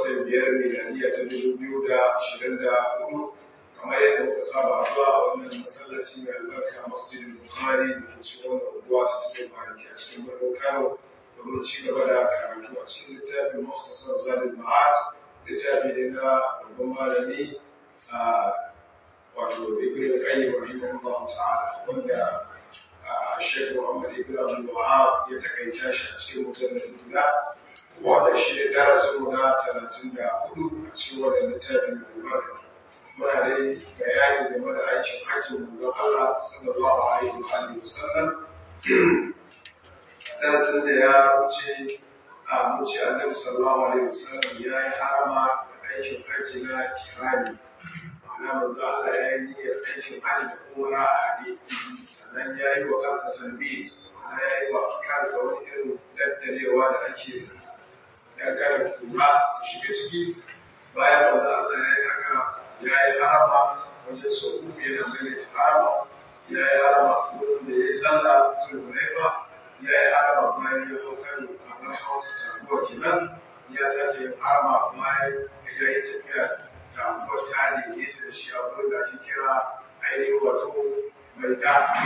watan biyar miladiya ta dubu biyu da ashirin da hudu kamar yadda muka saba zuwa a wannan masallaci mai albarka masjidin bukhari da ke cikin wannan unguwa ta cikin kwanaki a cikin birnin kano domin ci gaba da karatu a cikin littafin muhtasar zalim ma'ad littafi ne na babban malami a wato ibn qayyim rahimahullah ta'ala wanda Sheikh Muhammad ibn Abdul Wahhab ya takaita shi a cikin mutanen guda wanda shi ne darasin mu na 34 a cikin wannan littafin mai albarka muna dai bayani game da aikin hajji manzon Allah sallallahu alaihi wa alihi wasallam darasin da ya wuce a wuce annabi sallallahu alaihi wasallam ya yi harama da aikin hajji na kirani ma'ana manzo Allah ya yi niyyar aikin hajji da umara a hade sannan ya yi wa kansa tanbit ma'ana ya yi wa kansa wani irin daddalewa da ake dan kada kuma ta shiga ciki bayan manzo Allah ya yi haka ya yi harama wajen sau uku yana maimaita harama ya yi harama wurin da ya yi sallah zulhulaifa ya yi harama bayan ya hau kan abin hausa taguwa kenan ya sake yin harama bayan ya yi tafiya taguwar ta daidaita da shi a wurin da ake kira ainihin wato mai da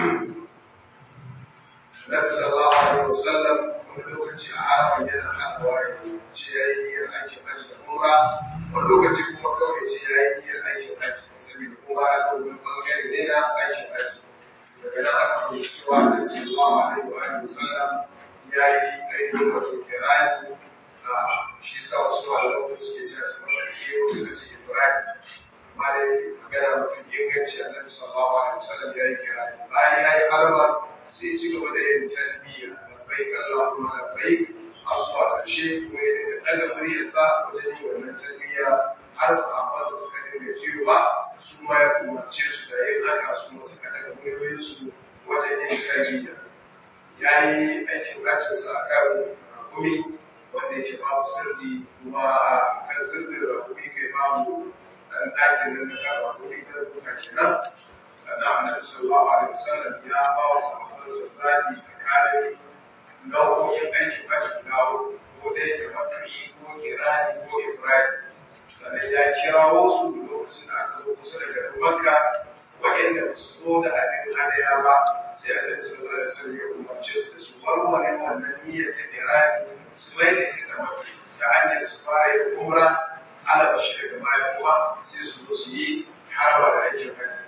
Nabi sallallahu alaihi wasallam wani lokaci a haraman yana haɗawa ya ce ya yi niyyar aikin hajji da umra wani lokaci kuma kawai ce ya yi niyyar aikin hajji saboda kuma ya ɗau wani ɓangare ne na aikin hajji daga nan aka fahimci cewa da sallallahu alaihi wa alihi wasallam ya yi ainihin wato kirani a shi sa wasu malamai suke cewa su maka iyo suka ce ifrani amma dai magana mafi inganci annabi sallallahu alaihi wasallam ya yi kirani bayan ya yi haramar sai ci gaba da yin talbiya labbaik allahumma labbaik har zuwa ƙarshe kuma ya dinga ɗaga muryarsa wajen yin wannan talbiya har sahabbansa suka dinga cewa su ma ya umarce su da yin haka su ma suka daga muryoyinsu wajen yin tarbiyya ya yi aikin hajjinsa a kan rakumi wanda yake babu sirri kuma a kan sirrin rakumi kai babu ɗan ɗakin nan na kan rakumi ta rubuta kenan sannan annabi sallallahu alaihi wasallam ya ba wa sahabbansa zaɓi tsakanin nau'o'in aikin hajji guda uku ko dai tamattu'i ko kirani ko ifradi sannan ya kirawo su lokacin da aka zo kusa da garin makka waɗanda ba su zo da abin hadaya ba sai annabi sallallahu alaihi wasallam ya umarce su da su warware wannan niyyar ta kirani su mai da ita tamattu ta hanyar su fara yin umra ala bashi daga baya kuma sai su zo su yi haraba da aikin hajji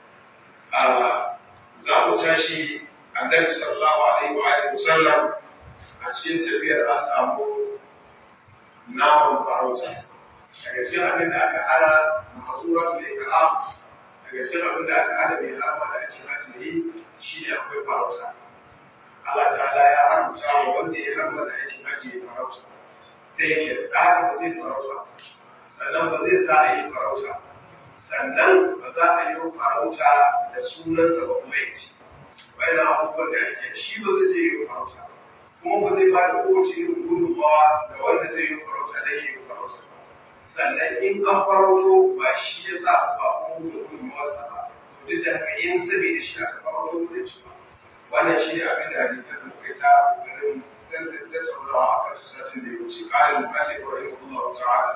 za mu tashi annabi sallallahu alaihi wa alihi wasallam a cikin tafiyar an samu naman farauta daga cikin abin da aka hana mahazuratul ihram daga cikin abin da aka hana mai harama da ake hajji yi shi ne akwai farauta Allah ta'ala ya haramta wa wanda ya harama da aikin hajji ya farauta da yake da haka ba zai farauta sannan ba zai sa a yi farauta sannan ba za a yi farauta da sunansa ba kuma ya ci bayan abubuwan da ake shi ba zai je yi farauta kuma ba zai ba da kowace irin gudunmawa da wanda zai yi farauta don yi farauta sannan in an farauto ba shi ya sa ba kuma da gudunmawarsa ba duk da haka yin sabi da shi aka farauto ba zai ci ba wannan shi ne abin da hadisan da muka ta garin tattaunawa a kan su satin da ya wuce ƙarin muhalli wa rahimahullahu ta'ala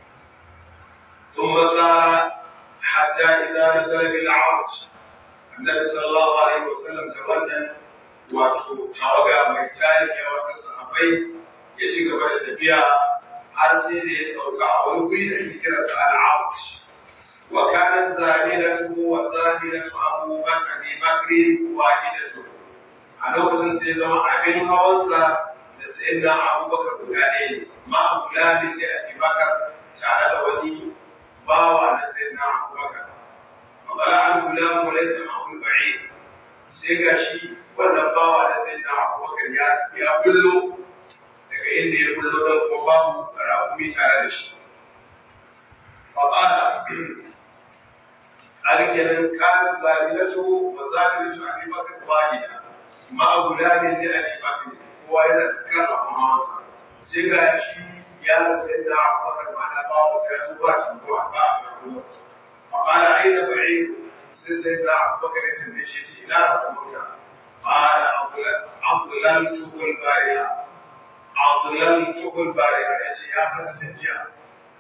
ثم سار حتى إذا نزل بالعرج النبي صلى الله عليه وسلم تبنى wato tawaga mai tarin yawa ta sahabbai ya ci gaba da tafiya har sai da ya sauka a wani guri da ake kira sa al'aut wa kana zamilatu wa zamilatu abu bakr abi bakr wahidatu a lokacin sai zama abin hawansa da sayyidina abubakar guda ɗaya ne ma gulamin da abi bakar tare da wani bawa na sayyidina abubakar فطلع الغلام وليس معه البعير sai ga shi wannan bawa na sai na abubakar ya kullo daga inda ya kullo don kuma babu rakumi tare da shi faƙala alkenan kana zabilatu wa zabilatu abi bakar wahida ma gulamin li abi bakar kowa yana da kan abun hawansa sai ga shi ya sai da abubakar ma na bawa sai ya zuba cikin ruwa ba a kuma فقال أين بعير سيدنا أبو بكر يتنبيه شيء إلى ربنا قال أضللته البارحة أضللته البارحة يا شيء يا فتى تنجيا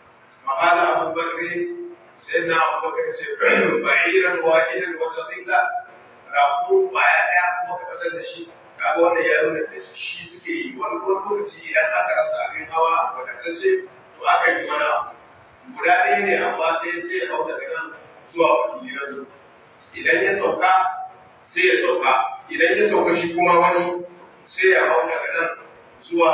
فقال أبو بكر سيدنا أبو بكر بعيرا واحدا وتضلا rafu baya ɗaya kuma ka fitar da shi kaga wannan ya nuna da shi suke yi wani lokaci idan aka rasa abin hawa wadatacce to aka yi wani abu guda ɗaya ne amma ɗaya sai ya hau daga nan zuwa wakilan su idan ya sauka sai ya sauka idan ya sauka shi kuma wani sai ya hau daga nan zuwa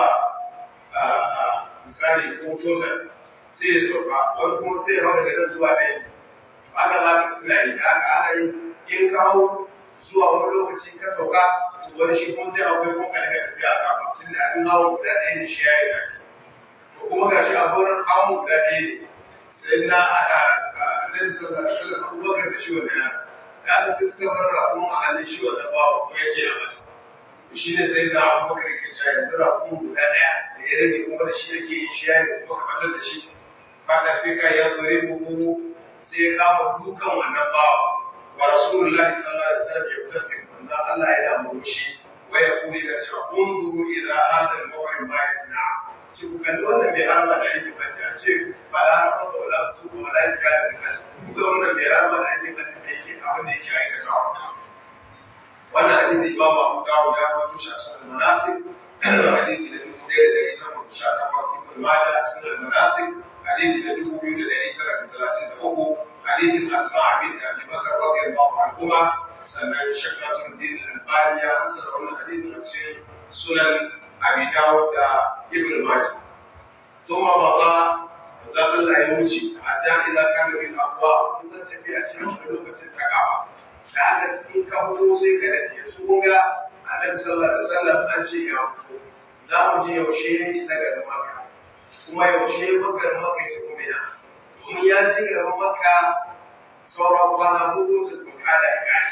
misali ko total sai ya sauka wani kuma sai ya hau daga nan zuwa ɗaya haka za ka suna yi haka ana yi in ka hau zuwa wani lokaci ka sauka wani shi kuma zai akwai kuma ka daga tafiya a kafa tun da abin hawan guda ɗaya ne shi ya yi da to kuma ga shi a gurin hawan guda ɗaya ne sai na a annabi sallallahu alaihi wasallam abubakar da shi wannan yaro da aka sai suka bar rakun a hannun shi wannan bawa kuma ya ce a masa shi ne sai na abubakar ke cewa yanzu rakun guda ɗaya da ya rage kuma da shi ake yin shi ya ne kuma ka fitar da shi ba ka fi ka ya zore bugu sai ya kama dukan wannan bawa wa rasulullahi sallallahu alaihi wasallam ya tasim manzo Allah ya murmushi wa ya kuli da cewa unzuru ila hadha al-muhrim ma yasna ci ku kalli wannan mai harba da yake bace a ce ba la rafa wala su ko wala jika da kan ku ga wannan mai harba da yake bace da yake abin da yake aikata wannan hadisi Imam Abu Dawud ya rawaito shi a cikin manasik hadisi da dubu ɗaya da ɗari takwas sha takwas Ibn Majah a cikin manasik hadisi da dubu biyu da ɗari tara da talatin da uku hadisin Asma bint Abi Bakar radiyallahu anhuma sannan Sheikh Nasiruddin Al-Albani ya fassara wannan hadisin a cikin Sunan Abi Dawud da Ibn Majah thumma maza za Allah ya wuce hatta idza kana bil aqwa kun san tafiya ce a lokacin takawa da haka in ka fito sai ka da yanzu kun ga Annabi sallallahu alaihi wasallam an ce ya fito za mu ji yaushe ya isa ga Makka kuma yaushe bakar Makka ya tafi Mina domin ya ji garin Makka sauran kwana hudu ta tuka da gari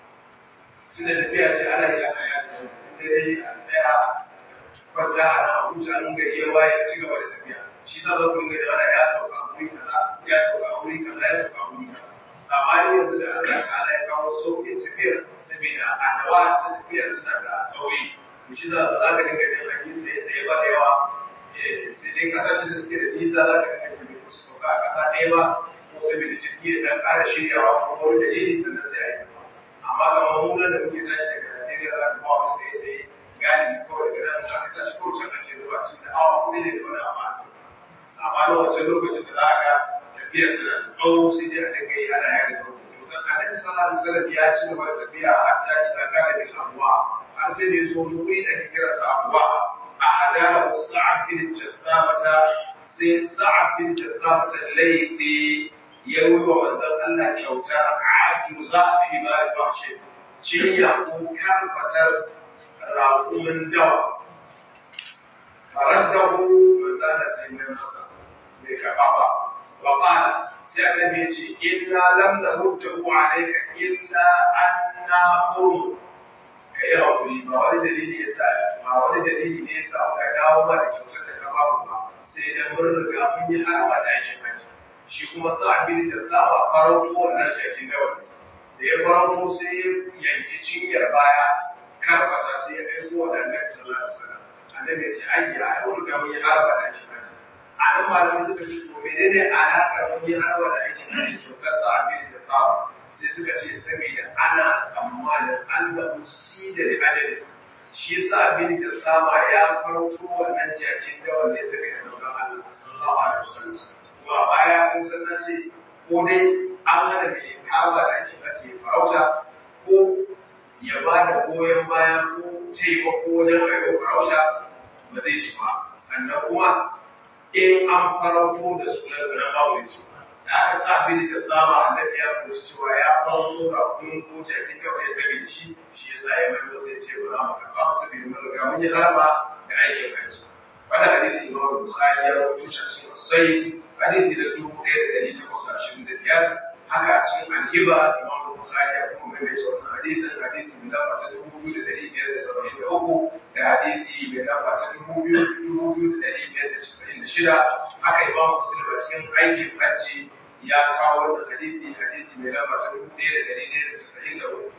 tun da tafiya ce ana yi ana yaji da dai a tsaya kwanta a na Abuja an gari ya waye ci gaba da tafiya shi sa za ku ga ana ya sauka a wuri kaza ya sauka a wuri kaza ya sauka a wuri kaza sabani yanzu da Allah ta'ala ya kawo sauƙin tafiyar saboda adawa na tafiyar suna da sauri to shi za ka dinga jin hanyi sai sai ba da yawa sai dai kasashen da suke da nisa za ka dinga jin su sauka a ƙasa ɗaya ba ko saboda jirgi da ɗan ƙara shiryawa ko wani dalili sannan sai a yi amma kamar mu nan da muke tashi daga Najeriya za ka ba wani sai sai galibi kawai daga nan za ka tashi kawai can ake zuwa cikin da awa kuɗi ne da wani abu a sama sabanin wancan lokacin da za a ga tafiya tana da tsawo sai dai a dinga yi ana yada tsawo to dan annabi sallallahu alaihi wasallam ya ci gaba da tafiya hatta idan kana bil abwa har sai da yazo wani wuri da ake kira sa abwa a hadara sa'ad bin jathabata sai sa'ad bin jathabata laifi ya yi wa manzon Allah kyautar ajuza himar bahshi cinya ko karfatar raƙumin dawa faraddahu manzana sai mai masa bai karɓa ba وقال سأل بيتي إنا لم نرده عليك إلا أنا حرم kai haƙuri ba wani dalili ya sa ba wani dalili ne ya sa ka dawo ba da kyautar da ka babu ba sai da mun riga mun yi harba da aikin haji shi kuma sa abin da za a farauto wannan jakin dawa da ya farauto sai ya yanki cinyar baya karfata sai ya aiko wa annabi sallallahu alaihi wasallam annabi ya ce ayya ai mun riga mun yi harba da aikin haji a nan malamai suka ce to menene alaƙar mun yi harba da aikin haji kyautar sa abin da ta sai suka ce saboda ana tsammanin an da musi da ajali shi yasa abin da tsama ya farko wannan jakin dawan ne saboda manzon Allah sallallahu alaihi wasallam kuma baya kun san na ce ko dai an hana mai harba da aikin haji farauta ko ya ba da goyon baya ko taimako wajen aiko farauta ba zai ci ba sannan kuma in an farauto da sunan sa na mawuci da aka sa bin da tsama annabi ya fahimci cewa ya farauto da kun ko jakin kawai saboda shi shi yasa ya mai sai ce ba za mu karɓa mu saboda mun riga mun yi harba da aikin haji wani hadisi imam bukhari ya rawaito shi a cikin sayyid hadisi da dubu ɗaya da ɗari takwas da ashirin da biyar haka a cikin alhiba imam bukhari ya kuma maimaita wannan hadisin hadisi mai lamba ta dubu biyu da ɗari biyar da saba'in da uku da hadisi mai lamba ta dubu biyu dubu biyu da ɗari biyar da casa'in da shida haka imam muslim a cikin aikin hajji ya kawo wannan hadisi hadisi mai lamba ta dubu ɗaya da ɗari ɗaya da casa'in da uku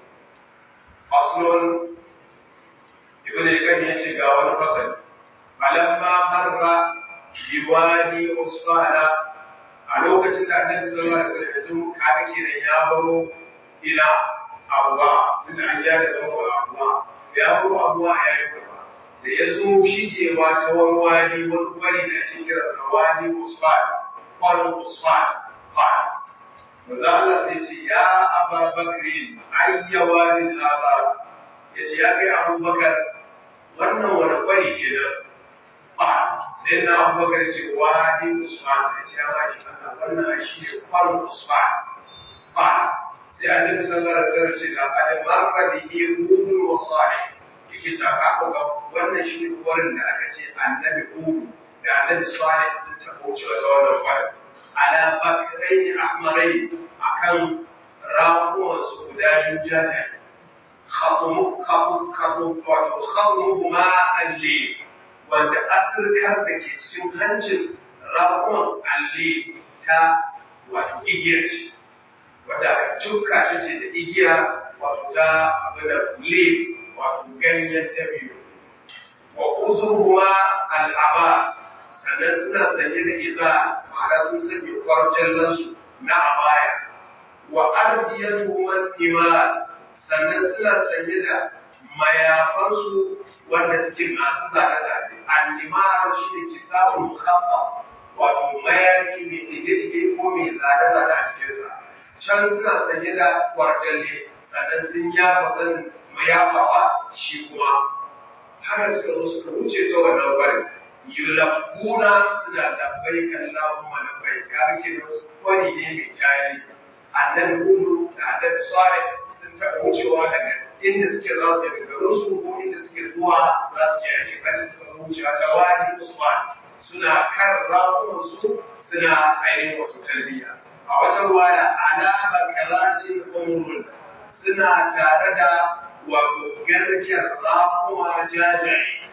faslon ibn al ya ce ga wani fasali falamma marra biwani usfana a lokacin da annabi sallallahu alaihi wasallam yanzu kaga kenan ya baro ila abuwa tun da an ya da zama abuwa ya baro abuwa ya yi gaba da ya zo shigewa ta wani wani wani kwari da ake kira sa wani usfan kwarin usfan fara manzo Allah sai ce ya Aba Bakri ayyawa lil haba yace ya kai Abubakar wannan wani kwari kenan ba sai na Abubakar ce wani Usman ya ce ya baki Allah wannan shi ne kwarin Usman ba sai Annabi sallallahu alaihi wasallam ce la qad marra bihi hudun wa salih yake ta ka ga wannan shi ne kwarin da aka ce Annabi Hud da Annabi Salih sun tabo cewa wannan kwarin ala bakirai ahmarai akan ramuwan su guda biyu jajaye khatumuhuma alli wanda asirkar da ke cikin hancin ramuwan alli ta wato igiya ce wadda aka cuka ta ce da igiya wato ta abin da le wato ganyen dabino wa uzuruhuma al'aba sannan suna sanye da iza ma'ana sun sanya kwarjallansu na abaya wa ardiyatu man iman sannan suna sanye da mayafansu wanda suke masu zane-zane al-imar shi ne kisabun mukhaffa wato mayafi mai dige-dige ko mai zane-zane a cikinsa can suna sanye da kwarjalle sannan sun yafa zan mayafawa shi kuma haka suka zo suka wuce ta wannan barin yulabbuna suna labbai Allahumma labbai kaga kenan kwari ne mai tarihi annabi Hudu da annabi Salih sun taɓa wucewa daga inda suke za su daga garin su ko inda suke zuwa za su je aikin kaji suka wucewa ta wani Usman suna kan rafunan su suna ainihin wato tarbiyya a wata ruwaya ala bakaratin umrun suna tare da wato garken rafuma jajaye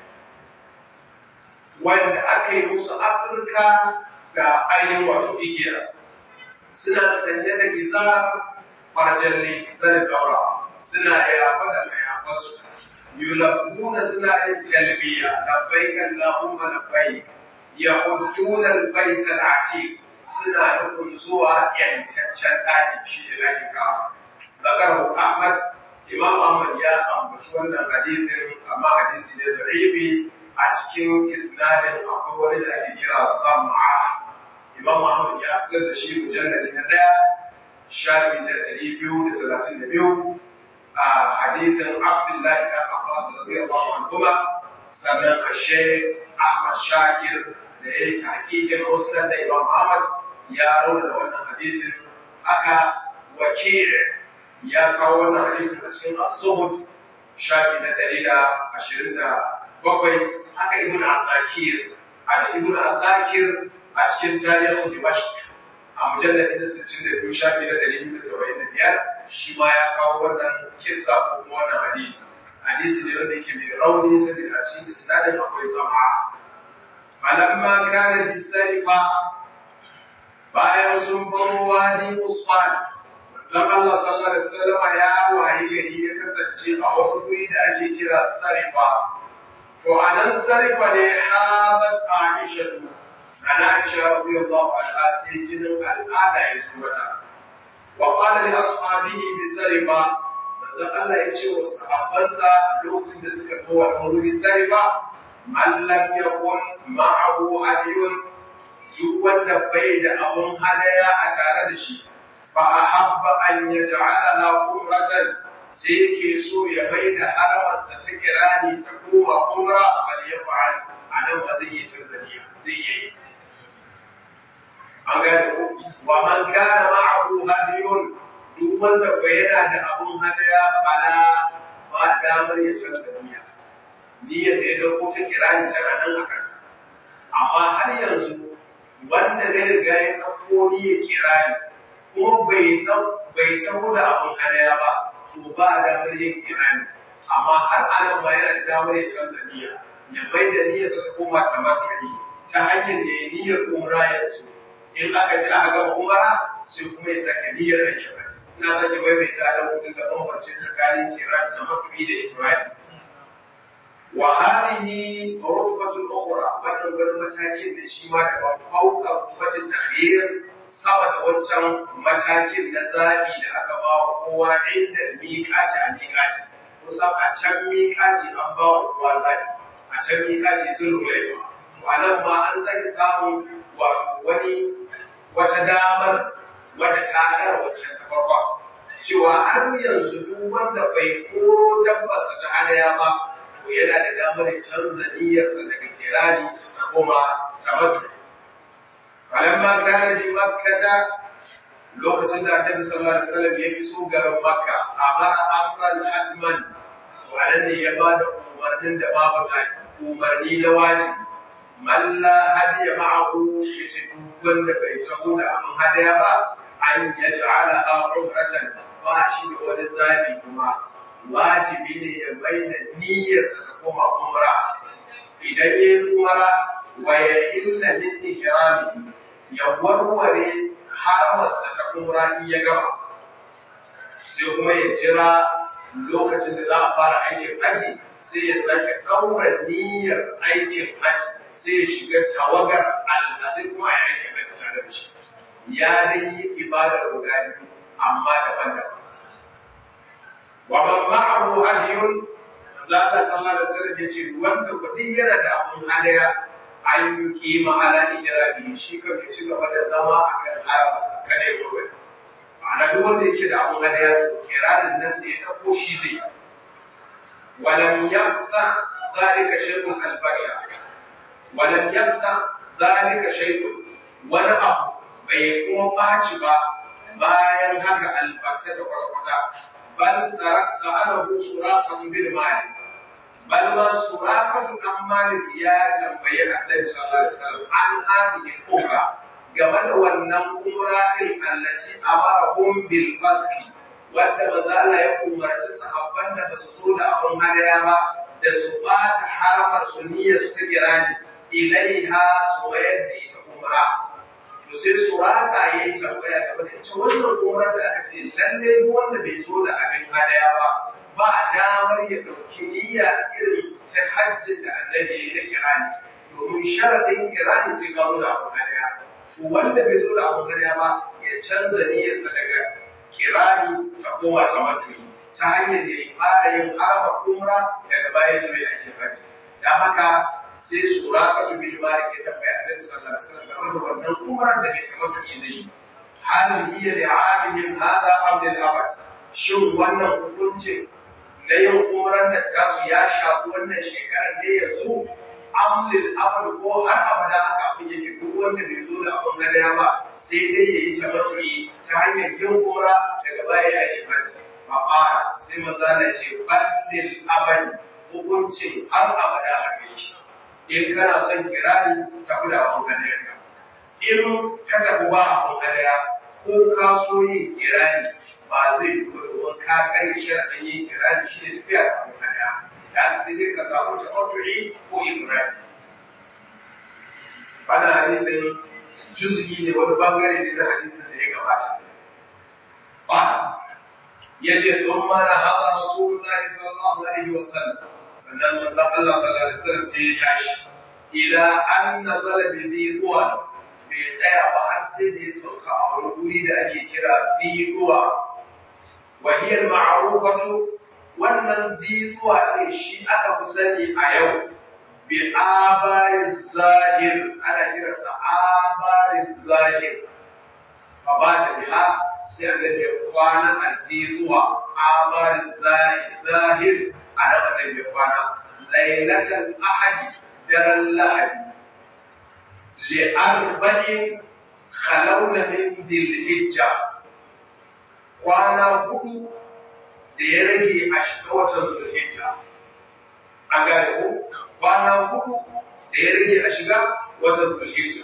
wanda aka yi musu asirka da ainihin wato igiya suna sanye da izar farjalle zanin daura suna yafa da mayafansu yulabbuna suna yin talbiya labbaik allahumma labbaik yahujjuna albayt al-atiq suna nufin zuwa yantaccen ɗaki shi da ɗakin kafa zakarahu ahmad imam ahmad ya ambaci wannan hadisin amma hadisi ne da'ifi a cikin isnadin akwai wani da ake kira zam'a imam ahmad ya fitar da shi mujalladi na ɗaya shafi da ɗari biyu da talatin da biyu a hadithin abdullahi ɗan abbas radiyallahu anhu sannan a ahmad shakir da ya yi tahqiqin musnad da imam ahmad ya rauna wannan hadithin aka wakil ya kawo wannan hadithin a cikin as-suhud shafi na ɗari da ashirin da bakwai haka ibn asakir a ibn asakir a cikin tarihin dimashq a mujalladin sittin da biyu shafi na ɗari biyu da saba'in da biyar shi ma ya kawo wannan kissa ko kuma wannan hadisi hadisi ne wanda yake mai rauni saboda a cikin isnadin akwai zama falamma kana bisarifa bayan sun baro wadi usman manzon Allah sallallahu alaihi wasallam ya wayi gari ya kasance a wani guri da ake kira sarifa to anan sarifa ne habat aishatu ana aisha radiyallahu anha sai jinin al'ada ya zo mata wa qala li ashabihi bi sarifa manzon Allah ya ce wa sahabbansa lokacin da suka zo wannan wuri sarifa man lam yakun ma'ahu hadiyun duk wanda bai da abun hadaya a tare da shi fa ahabba an yaj'alaha umratan sai yake so ya mai da haramarsa ta kirani ta koma umra bal yaf'al anan ba zai yi canza niyya zai yi an gane ko wa man kana ma'ahu hadiyun duk wanda bai yana da abun hadaya bala ba damar ya canza niyya niyyar da ya dauko ta kirani tana nan a kansa amma har yanzu wanda ne riga ya ɗauko niyyar kirani kuma bai bai taho da abun hadaya ba to ba damar yin kirani amma har anan ba yana da damar ya canza niyya ya bai da niyyarsa ta koma tamattu'i ta hanyar da ya niyyar umra yanzu in aka ji aka gama umara sai kuma ya sake niyyar aikin haji ina sake maimaita da kudin da bambance tsakanin kiran tamattu'i da ifradi wa hadhihi rutbatun ukhra wannan wani matakin da shi ma da fauka rutbatin takhyir wancan matakin na zaɓi da aka ba wa kowa inda miƙaci a miƙaci kusan a can miƙaci an ba wa kowa zaɓi a can miƙaci sun rulaiwa to a nan ma an sake samun wato wani wata damar wadda ta ɗara wancan ta farko cewa har yanzu duk wanda bai koro dabbarsa ta hadaya ba to yana da damar ya canza niyyarsa daga kirani ta koma tamattu falamma kana bi makkata lokacin da annabi sallallahu alaihi wasallam ya iso garin makka amara amran hatman to anan ne ya bada umarnin da babu zaki umarni na wajibi man la hadiya ma'ahu yace duk wanda bai taho da abin hadaya ba an yaj'alaha umratan ba shi da wani zabi kuma wajibi ne ya bayyana niyyarsa ta koma umra idan ya yi umra wa ya illa min ihrami ya warware haramarsa ta umra in ya gama sai kuma ya jira lokacin da za a fara aikin haji sai ya sake ɗaura niyyar aikin haji sai ya shiga tawagar alhazai kuma a aikin haji tare da shi ya dai yi ibadar guda biyu amma daban-daban wa man ma'ahu hadiyun manzo Allah sallallahu alaihi wasallam yace wanda kudi yana da abun hadaya an yi kima ala ijrabi shi kan ya ci gaba da zama akan haramarsa kada ya wuce ma'ana duk wanda yake da abun hadaya to kiranin nan da ya dauko shi zai ولم يمسح ذلك شيء البشر ولم يمسح ذلك شيء wani abu bai kuma ɓaci ba bayan haka albarta ta kwata-kwata bal sa'alahu suraqatu bil malik bal ma suraqatu dan malik ya tambayi annabi sallallahu alaihi wasallam an hadihi umra game da wannan umra din allati amarahum bil faski wanda maza Allah ya umarci sahabban da basu zo da abun hadaya ba da su ɓata haramar su niyyar su ta girani ilaiha su mayar da ita umra to sai suraka ya yi tambaya game da ita wannan umrar da aka ce lalle duk wanda bai zo da abin hadaya ba ba damar ya ɗauki niyya irin ta hajjin da annabi ya yi da kirani domin sharaɗin kirani sai ka zo da abin hadaya to wanda bai zo da abin hadaya ba ya canza niyyarsa daga kirani ta koma ta matuyi ta hanyar da ya fara yin haraba umra daga baya zuwa aikin hajji don haka sai suraka tu bil malik ya tambaya annabi sallallahu alaihi wasallam game da wannan umrar da bai tabbatu zai yi hal hiya li amihim hada am lil abad shin wannan hukuncin na yin umrar da tasu ya shafi wannan shekarar ne yanzu am lil abad ko har abada haka abin yake duk wanda bai zo da abin hadaya ba sai dai ya yi tabbatu ta hanyar yin umra daga baya ya yi hajji fa qala sai maza na ce ballil abadi hukuncin har abada haka yake in kana son kirari ka kula abin hadayarka in ka tafi ba abin hadaya ko ka so yin kirari ba zai yi domin ka karya sharaɗin yin kirari shi ne tafiya da abin hadaya da sai dai ka samu taɓatu'i ko ibrahim wannan hadithin juz'i ne wani bangare ne na hadithin da ya gabata ba ya ce tun mana haɗa rasulullahi sallallahu alaihi wasallam sannan manzon Allah sallallahu alaihi wasallam sai ya tashi ila an nazala bi dhiwa bai tsaya ba har sai da ya sauka a wani guri da ake kira dhiwa wa hiya al-ma'rufatu wannan dhiwa din shi aka fi sani a yau bi abari zahir ana kira sa abari zahir fa ba ta biha sai annabi ya kwana a ziduwa abari zahir a nan annabi ya kwana lailatul ahadi daren lahadi li'arba'in khalawna min dhil-hijja kwana hudu da ya rage a shiga watan dhul-hijja an gane ko kwana hudu da ya rage a shiga watan dhul-hijja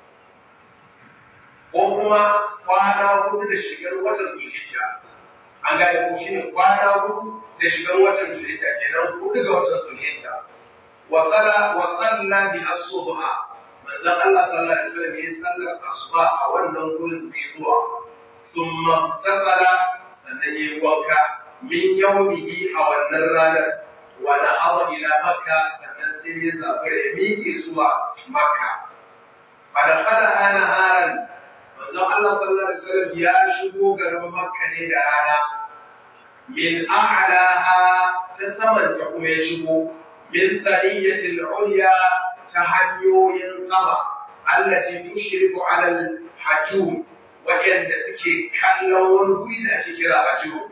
ko kuma kwana hudu da shigar watan dhul-hijja an gane ko shine kwana hudu da shigar watan dhul-hijja kenan hudu ga watan dhul-hijja wasala wasalla bi as-subha manzon Allah sallallahu alaihi wasallam yayi sallar asuba a wannan gurin zuwa thumma tasala sannan yayi wanka min yawmihi a wannan ranar wa nahada ila makka sannan sai ya zabi ya miƙe zuwa makka fa dakhala naharan manzon manzon Allah sallallahu alaihi wasallam ya shigo garin Makka ne da rana min a'laha ta samanta kuma ya shigo min thaniyatil ulya ta hanyoyin sama allati tushriku ala al-hajum waɗanda suke kallon wani guri da ake kira hajum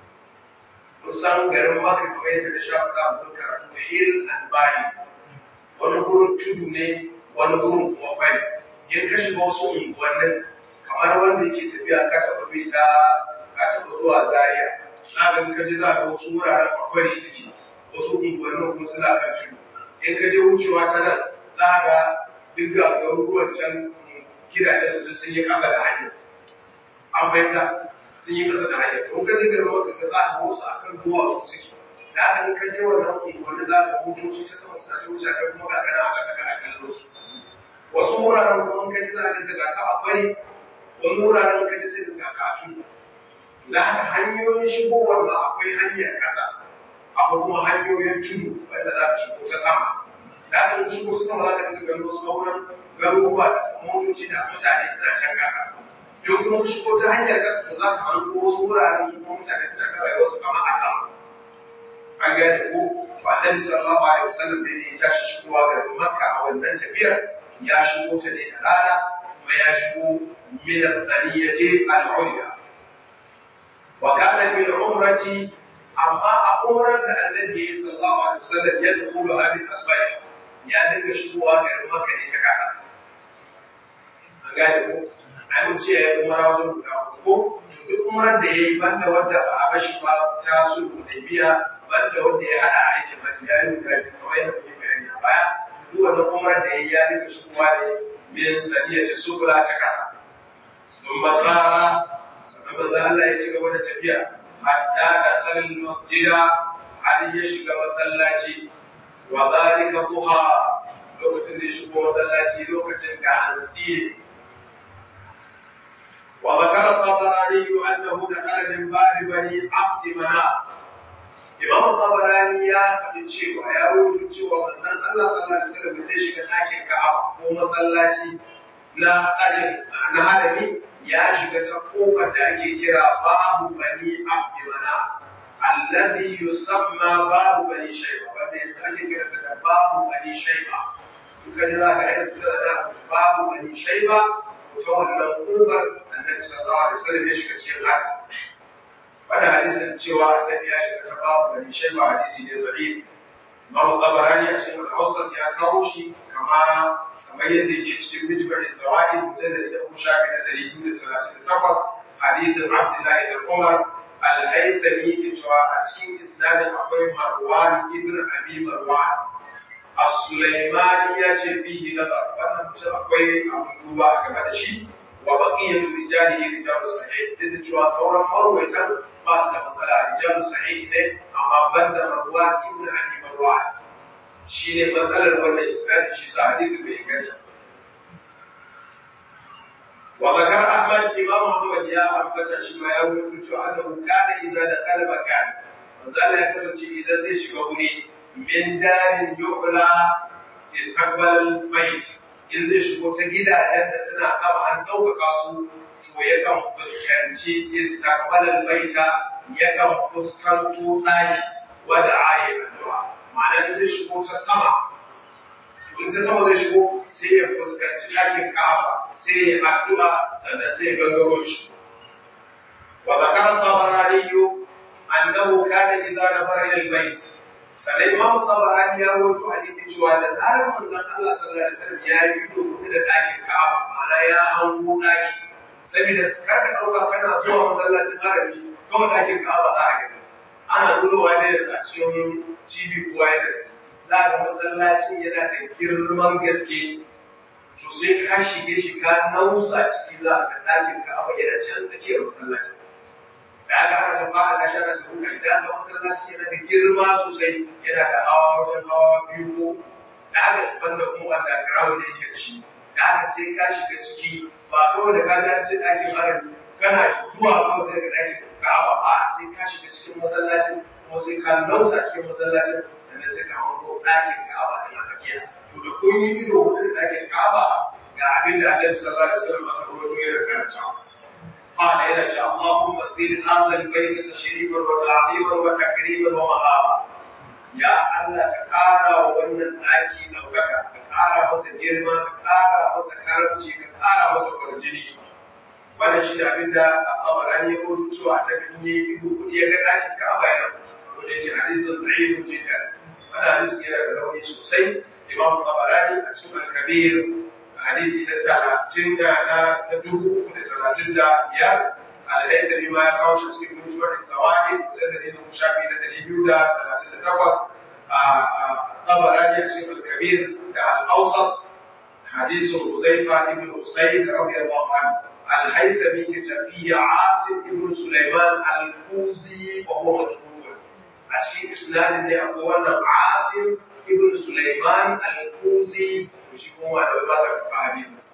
kusan garin Makka kamar yadda da shafa da mun karatu hill and valley wani gurin tudu ne wani gurin kuma kwari in ka shiga wasu unguwannin kamar wanda yake tafiya ka taɓa bi ta ka taɓa zuwa Zaria na ga ka je za ka wasu wuraren akwari suke wasu unguwannin kuma suna kan tudu in ka je wucewa ta nan za ka ga duk ga garuruwan can gidajen su duk sun yi ƙasa da hanya an fahimta sun yi ƙasa da hanya to ka je garin maka ka za ka wasu akan duwatsu suke da haka in ka je wannan unguwannin za ka hutoci ta sama suna ta wuce kai kuma ga kana a ƙasa kana kallon su wasu wuraren kuma ka ji za ka ga ka a bari wani wuraren ka ji sai ga ka a tudu da haka hanyoyin shigowar ba akwai hanyar ƙasa akwai kuma hanyoyin tudu wanda za ka shigo ta sama da haka in shigo ta sama za ka dinga gano sauran garuruwa da motoci da mutane suna can ƙasa yau kuma shigo ta hanyar ƙasa to za ka hango wasu wuraren su kuma mutane suna ta rayuwa su kama a sama an gane ko ba annabi sallallahu alaihi wasallam da ya tashi shigowa garin makka a wannan tafiyar ya shigo ta ne da rana kuma ya shigo min al-thaniyati al-ulya wa kana bil umrati amma a umrar da annabi sallallahu alaihi wasallam ya dukulu hadin asbai ya dinga shigowa garin makka ne ta kasa an gane ko ai mun ce ya umara wajen guda ko to duk umrar da yayi banda wanda ba a bashi ba ta sulhu da biya banda wanda ya hada aikin hajji ya yi guda biyu kamar yadda muke bayani a baya duk wannan umrar da yayi ya dinga shigowa ne min saniya ta subula ta kasa sun masara sannan manzo Allah ya ci gaba da tafiya hatta da khalil masjida har ya shiga masallaci wa zalika duha lokacin da ya shigo masallaci lokacin da hantsi ne وذكر الطبراني أنه دخل من باب بني عبد مناف Imam Tabarani ya faɗi cewa ya rubuta cewa manzon Allah sallallahu alaihi wasallam zai shiga ɗakin Ka'aba ko masallaci na ɗakin na harami ya shiga ta kofar da ake kira babu bani Abdimana alladhi yusamma babu bani Shayba wanda yanzu ake kira ta da babu bani Shayba duka ne za ka yi ta da babu bani Shayba ta wannan kofar annabi sallallahu alaihi wasallam ya shiga cikin harami wanda hadisin cewa annabi ya shiga ta babu bani shaiba hadisi ne da'if Imam Tabarani a cikin al-Awsat ya kawo shi kama kamar yadda yake cikin Mijmar Isra'il mujallad da Abu Shafi da 238 hadithin Abdullahi da Umar al-Haythami ke cewa a cikin isnadin akwai Marwan ibn Abi Marwan As-Sulaimani ya ce fihi nazar wannan mutum akwai abin duba a game da shi wa baqiyatu rijalihi rijalu sahih duk da cewa sauran marwaitan ba su da matsala rijalu sahih ne amma banda marwan ibn abi marwan shine matsalar wannan isnadi shi sa hadisi bai inganta wa zakar ahmad imam muhammad ya ambata shi ma ya rubuta cewa annahu kana idza dakhala makan manzo Allah ya kasance idan zai shiga wuri min darin yu'la istaqbal bayt in zai shigo ta gidajen da suna sama an ɗaukaka su to yakan fuskanci istaqbalal baita yakan fuskanto ɗaki wanda ayi addu'a ma'ana zai shigo ta sama to in ta sama zai shigo sai ya fuskanci ɗakin Ka'aba sai ya addu'a sannan sai ya gangaro shi wa zakara tabarani annahu kana idza nazara ila al-bayt sannan imam tabarani ya rawaito hadisi cewa da zarar manzon Allah sallallahu alaihi wasallam ya yi ido hudu da ɗakin Ka'aba ma'ana ya hango ɗaki saboda karka ɗauka kana zuwa masallacin harami kawai ɗakin Ka'aba za a gani ana nunowa ne yanzu a cikin TV kowa yana za ga masallacin yana da girman gaske to sai ka shige shi ka nausa ciki za ka ɗakin Ka'aba yana can tsakiyar masallacin da aka haka ta fara ta shara ta huka idan aka masallaci yana da girma sosai yana da hawa wajen hawa biyu ko da haka banda kuma wanda ground da yake da shi da haka sai ka shiga ciki ba kawai da ka ji an ce ɗakin harami kana zuwa kawai zai ga ɗakin ka'aba a sai ka shiga cikin masallacin kuma sai ka nausa cikin masallacin sannan sai ka hango ɗakin ka'aba da na tsakiya to da kun yi ido hudu da ɗakin ka'aba ga abin da annabi sallallahu alaihi wasallam aka rawaito ya karanta karantawa قال إلى شاء اللهم زد هذا البيت تشريفا وتعظيما وتكريما ومهابا يا الله كقارا wannan daki daukaka ka ƙara masa girma ka ƙara masa karamci ka ƙara masa kwarjini wannan shi abin da abaran ya rubuta cewa ta binne ido kudi ya ga dakin Ka'aba yana ko da yake hadisin da'if jiddan wannan hadisi yana da rauni sosai Imam Tabarani a cikin Al-Kabir hadisi na talatin da na dubu uku da talatin da biyar alhaidari ma ya kawo shi cikin mutuwar sawari kusan da ne na shafi na dari biyu da talatin da takwas a tabarani a cikin alkabir da al'ausar hadisun uzaifa ibn usaid radiyallahu anhu alhaidari ke tafiya asim ibn sulaiman al-kuzi wa huwa majhul a cikin isnadin ne akwai wannan asim ibn sulaiman al-kuzi shi kuma da ba sa karɓa hadisinsa.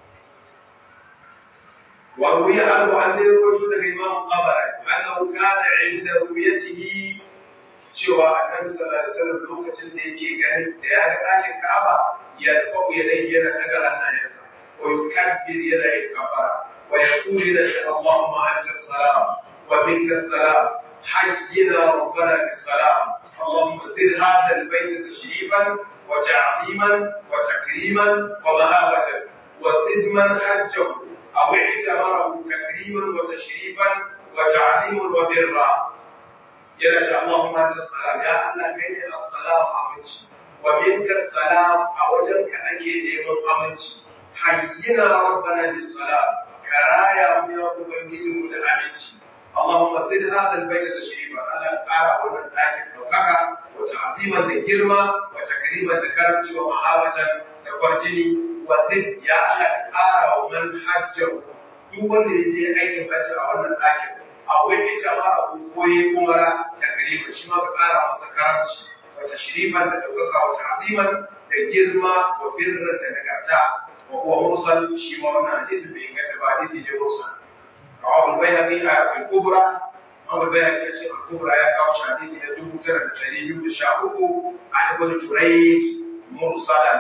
وروي عنه عن يروي daga Imam Qabari annahu kana inda ru'yatihi cewa Annabi sallallahu alaihi wasallam lokacin da yake gani da ya ga ɗakin Ka'aba ya kawo ya dai yana daga hannayensa wa yukabbir yana yin kafara wa yaqulu la Allahumma anta as-salam wa minka as-salam hayyina rabbana bis-salam اللهم زد هذا البيت تشريفا وتعظيما وتكريما ومهابة وزد من حجه أو اعتبره تكريما وتشريفا وتعظيما وبرا يا شاء اللهم أنت السلام يا الله كيني السلام أمنتي ومنك السلام أوجنك أكيد من أمنتي حينا ربنا بالسلام كرايا من أبنجي من أمنتي اللهم زد هذا البيت تشريفا أنا أرى ومن لكن ɗaukaka wa ta'ziman da girma wa takriman da karamci wa mahabatan da kwarjini wa zid ya Allah ƙara wa man hajjahu duk wanda ya je aikin hajji a wannan ɗakin akwai ita ma abu koyi umara takriman shi ma ka ƙara masa karamci wa tashrifan da ɗaukaka wa ta'ziman da girma wa birran da nagarta wa huwa mursal shi ma wannan hadisi bai inganta ba hadisi ne mursal rawahu al-bayhaqi a al-kubra Abu Bakar ya ce Al-Kubra ya kawo shahidi da dubu tara da ɗari biyu da sha uku a Ibn Jurayj mursalan.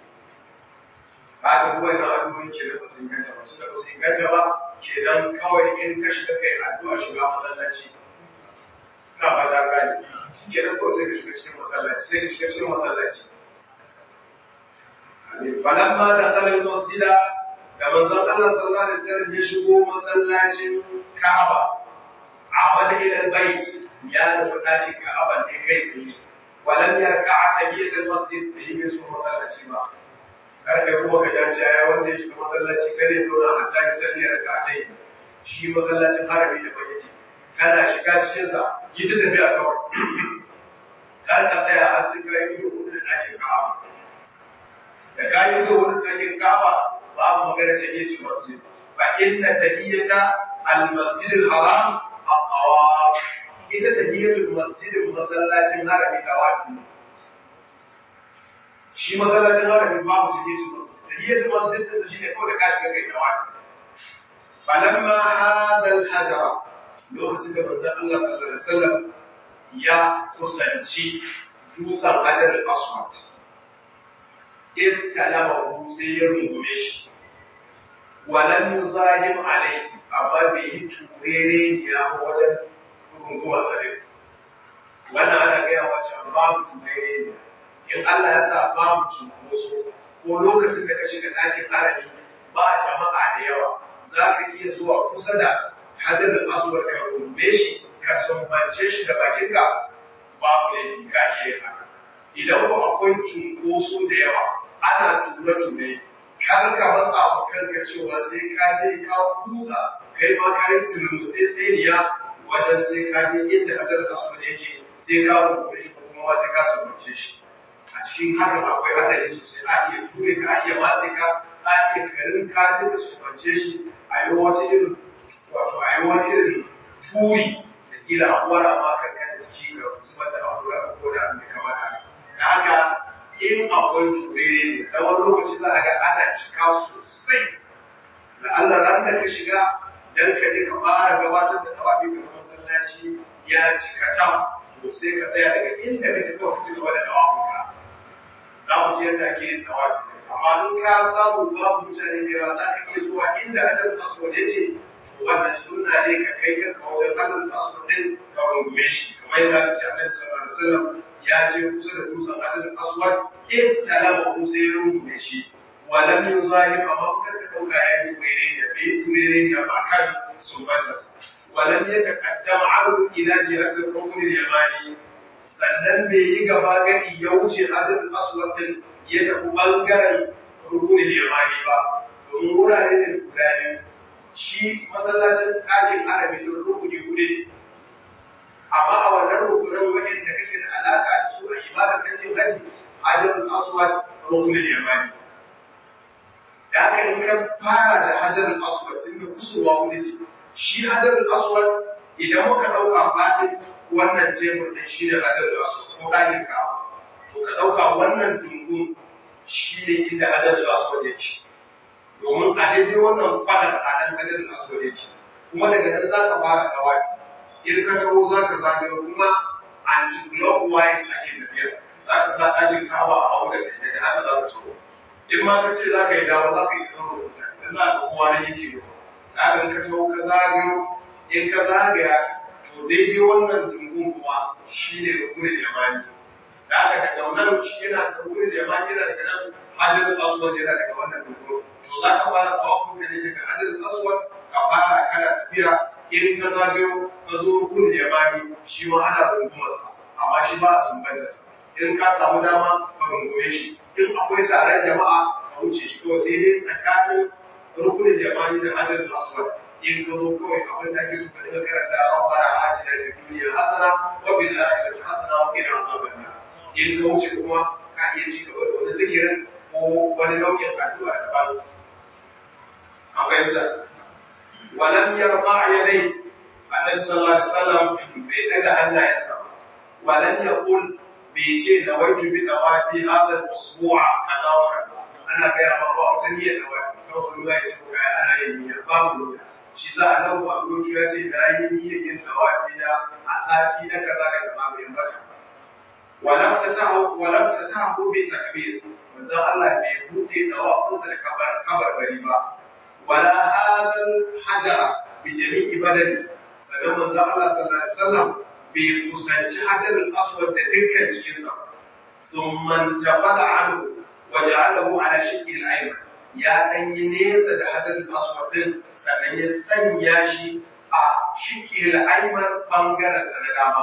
Ba da kuma yana addu'o'in ke da su inganta ba, suka su inganta ba kenan kawai in ka shiga kai addu'a shiga masallaci. Ina ba ta gani. Kenan kawai sai ka shiga cikin masallaci, sai ka shiga cikin masallaci. Falamma da khalal masjida da manzon Allah sallallahu alaihi wasallam ya shigo masallacin Ka'aba عمد إلى البيت يا نفتاك كأبا لكيسه ولم يركع تحية المسجد به من سوء مسلاتي ما kada kuma ka ja ya wanda ya shiga masallaci kare zauna hatta ya sani rak'atai shi masallacin harami da bai yake kana shiga cikin sa yi ta tafiya kawai kar ka tsaya har sai ka yi ido hudu da ɗakin Ka'aba da ka yi ido hudu da ɗakin Ka'aba babu magana tahiyatul masjid fa inna tahiyata al-masjid al-haram الطواف ita tahiyatul masjidin masallacin harami tawafi shi masallacin harami babu tahiyatul masjid tahiyatul masjid da shi ne kawai da kashi ga kai tawafi falamma hada al-hajara lokacin da manzon Allah sallallahu alaihi wasallam ya kusanci dutsen hajar al-aswad istalama sai ya rungume shi walam yuzahim alaihi amma bai yi turere ya wajen rungumar sarin wannan ana gaya wace babu turere ne in Allah ya sa babu cunkoso ko lokacin da ka shiga ɗakin harami ba jama'a da yawa za ka iya zuwa kusa da hajar da asuwar ka rungume shi ka sumbance shi da bakinka babu laifi ka iya haka idan ko akwai cunkoso da yawa ana ture-ture kar ka matsa wa kanka cewa sai ka je ka kusa kai ma ka yi tunanin sai tsiriya wajen sai ka je inda hajar kasu da yake sai ka rubuta shi ko kuma sai ka sumbance shi a cikin hakan akwai hadari sosai a iya ture ka a iya matse ka a iya garin ka je ka sumbance shi a yi wata irin wato a yi wani irin turi da kila a wara ma kanka da jiki ga zubar da haƙura ko da mai kama da haka in akwai turere ne da wani lokaci za a ga ana cika sosai da Allah ran da ka shiga dan ka je ka fara gabatar da tawafi ga masallaci ya cika tam to sai ka tsaya daga inda kake kawai ka ci gaba da tawafin ka za mu ji yadda ake yin tawafi amma in ka samu babu mutane da yawa za ka iya zuwa inda hajar aswad yake to wannan sunna ne ka kai kanka wajen hajar aswad din ka rungume shi kamar yadda aka ce annabi sallallahu alaihi wasallam ya je kusa da dutsen hajar aswad istalama ko sai ya rungume shi walam yuzahir amma kuka ka dauka ya yi turere ne bai turere ne ba kan sumbatarsa walam yataqaddam anhu ila jihati rukn al-yamani sannan bai yi gaba gari ya wuce hajar aswad din ya tafi ɓangaren rukunin yamani ba domin wurare ne guda biyu shi masallacin ɗakin arabi don rukuni hudu ne amma a wannan rukunan waɗanda kake da alaƙa da su a ibadar kake haji hajarul aswad rukunin yamani da haka in ka fara da hajarul aswad tun da kusurwa hudu ce shi hajarul aswad idan muka ɗauka faɗin wannan tebur ɗin shi ne hajarul aswad ko ɗakin kawo to ka ɗauka wannan dungun shi ne inda hajar da aswad yake domin a daidai wannan fadar a nan hajar da aswad yake kuma daga nan za ka fara kawai in ka taho za ka zagayo kuma anti-clockwise ake tafiya za ka sa ɗakin kawa a hau da daga haka za ka taho in ma ka ce za ka yi dawo za ka yi tsaro da mutane dan za ka kowa na yake yi ka ga ka taho ka zagayo in ka zagaya to daidai wannan dungun kuma shi ne rukunin yamani da aka daga wannan shi yana da wurin da ya yana daga nan hajjar aswad yana daga wannan dogo to za ka fara tawakun ka ne daga hajjar aswad ka fara kana tafiya in ka zagayo ka zo rukun da yamani shi ma ana rungumarsa amma shi ba a sumbantarsa in ka samu dama ka rungume shi in akwai taron jama'a ka wuce shi kawai sai dai tsakanin rukunin yamani da hajjar aswad in ka zo kawai abin da ake so ka dinga karanta rabbana atina fid dunya hasana wa fil akhirati hasana wa qina azaban nar in ka wuce kuma ka iya ci gaba da wani zikirin ko wani nau'in addu'a daban an fahimta walam yarfa yadai annabi sallallahu alaihi wasallam bai daga hannayensa ba walam yaqul bai ce da wajhu bi dawafi hadha al-usbu'a kaza wa kaza ana ga ya ba wata niyyar da wani kawai ruwa ya ce ko ga ana yin niyya babu niyya shi sa annabi ba ya ce da yi niyyar yin dawafi da a sati na kaza da kaza bai bata ولم تتعه ولم تتعه بتكبير manzon Allah bai buɗe dawafinsa da kabar kabar bari ba wala hadal hajara bi jami'i badani sannan manzon Allah sallallahu alaihi wasallam bai kusanci hajar al-aswad da dukkan jikinsa thumma tafala anhu wa ja'alahu ala shiqqi al-ayman ya dan yi nesa da hajar al-aswad din sannan ya sanya shi a shiqqi al-ayman bangaren sa na dama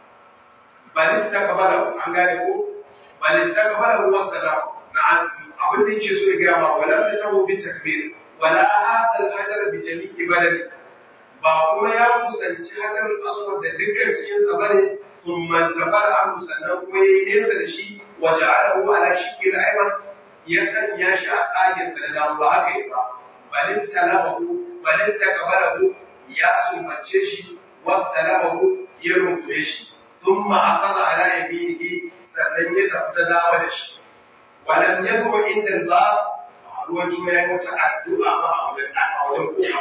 bal istaqbalahu an gane ko bal istaqbalahu wasallam na'am abin da yake so ya ga ma wala ta tawo bi takbir wala hada al-hajar bi jami'i badani ba kuma ya kusanci hajar al-aswad da dukkan cikin sa bane thumma tabara anhu sannan kuma ya nesa da shi wa ja'alahu ala shiqqi al-ayman ya sanya shi a tsagen sa da ba haka yi ba bal istalabahu bal istaqbalahu ya sumance shi wastalabahu ya rungume shi ثم أخذ على يمينه sannan ya tafi ta dawo da shi walam yadu inda Allah ruwaito ya yi wata addu'a ba a wajen a wajen kofa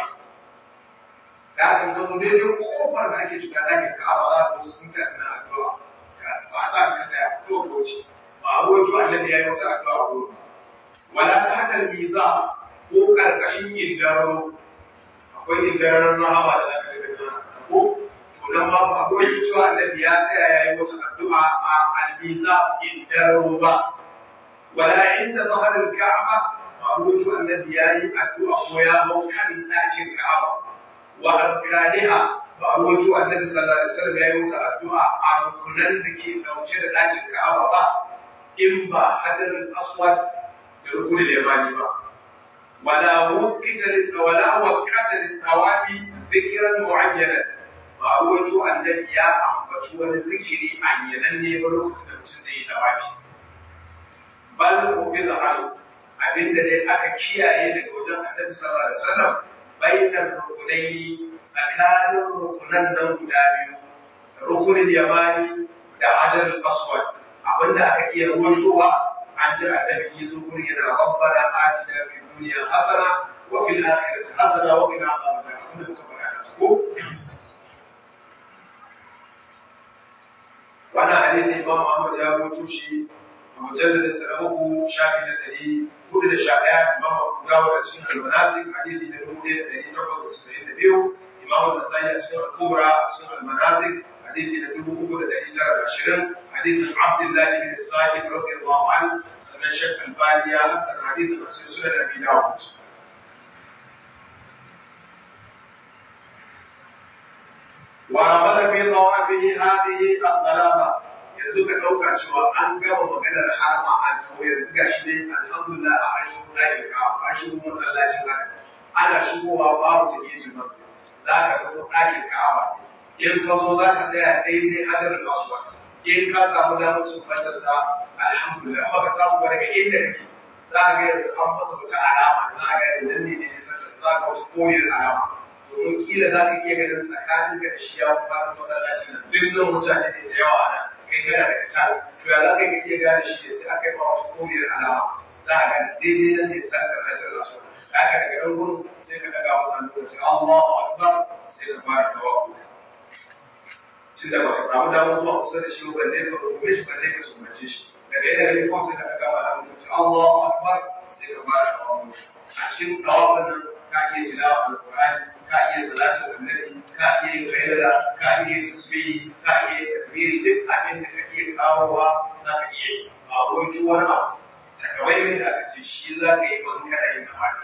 da aka gazo daidai kofar da ake shiga dakin Ka'aba za ka wasu sun kai suna addu'a ba sa ka tsaya ko ko ce ba a ruwaito Allah ya yi wata addu'a ko wala ta hatal biza ko karkashin indaro akwai indaran rahama da zaka ga jama'a ko don babu akwai cewa annabi ya tsaya ya yi wata addu'a a albiza indaro ba wala inda zahar al-ka'aba ba rubutu annabi ya yi addu'a ko ya hau kan ɗakin ka'aba wa arkaniha ba rubutu annabi sallallahu alaihi wasallam ya yi wata addu'a a rukunan da ke dauke da ɗakin ka'aba ba in ba hajar al-aswad da rukunin yamani ba wala waqita wala waqata litawafi dhikran mu'ayyanan ba a ruwaito annabi ya ambaci wani zikiri a yananne ba lokacin da mutum zai yi dawafi bal ubiza alu abinda dai aka kiyaye daga wajen annabi sallallahu alaihi wasallam bainar rukunaini tsakanin rukunan nan guda biyu rukunin yamani da hajar aswad abinda aka iya ruwaitowa an ji annabi ya zo gurin yana rabbana atina fid dunya hasana wa fil akhirati hasana wa qina adhaban nar abinda muka faɗa ko wannan hadisi Imam Ahmad ya rubuto shi a mujalladin sa na uku shafi na ɗari hudu da sha ɗaya imam abu dawud a cikin almanasik hadisi na dubu ɗaya da ɗari takwas da casa'in da biyu imam nasai a cikin al-kubra a cikin almanasik hadisi na dubu uku da ɗari tara da ashirin hadisin abdullahi bin sa'id radiyallahu anhu sannan shek albani ya hasan hadisin a cikin sunan abi dawud ورمل في طوافه هذه الظلامة yanzu ka ɗauka cewa an gama maganar harma an tawo yanzu ga shi ne alhamdulillah a an shigo ɗakin kawo an shigo masallacin haka ana shigowa babu tafiye masu za ka ga ɗakin kawa in ka zo za ka tsaya daidai hajar aswad in ka samu damar sumbantar sa alhamdulillah ba ka samu ba daga inda kake za ka ga yanzu an masa wata alama za ka ga nan ne ne nisan za ka wata koriyar alama domin kila za ka iya ganin tsakanin ka da shi ya fara masallaci nan duk nan mutane ne da yawa nan kai kana daga can to ya za ka iya gane shi ne sai aka yi ma wata koriyar alama za ka ga daidai nan ne san ka kasar da su da aka daga nan gurin sai ka daga masa lokaci Allahu akbar sai ka fara tawakkul tun da baka samu damar zuwa kusa da shi ba balle ka rungume shi balle ka sumbace shi daga yadda kake kawai sai ka daga masa lokaci Allahu akbar sai ka fara tawakkul a cikin tawakul nan ka iya tilawa alqur'ani ka iya salatin annabi ka iya yin hailala ka iya yin tasbihi ka iya yin takbiri duk abin da ka iya kawowa za ka iya yi ba wai wani abu takamaiman da aka ce shi za ka yi ban kana yin amfani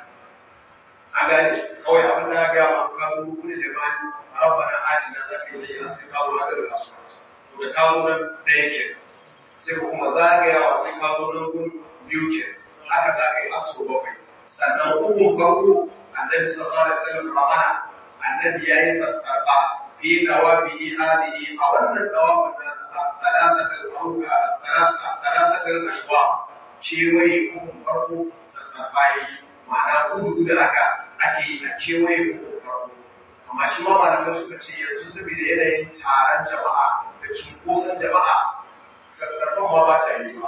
an gane kawai abin da ga ma ka zo kudi da mani rabbana atina za ka yi sai sai ka zo hada da aswat to da ka zo nan da yake sai ka kuma zagayawa sai ka zo nan gun biyu ke haka za ka yi aso bakwai sannan ukun farko annabi sallallahu alaihi wasallam ramana annabi yayi sassarfa fi dawabihi hadihi a wannan dawabin nasa talatatul auka talatatul ashwa kewaye ukun farko sassarfa yayi ma'ana kudu da aka ake yi a kewaye ukun farko amma shi ma malamai suka ce yanzu saboda yanayin taron jama'a da cunkoson jama'a sassarfan ma ba ta yi ba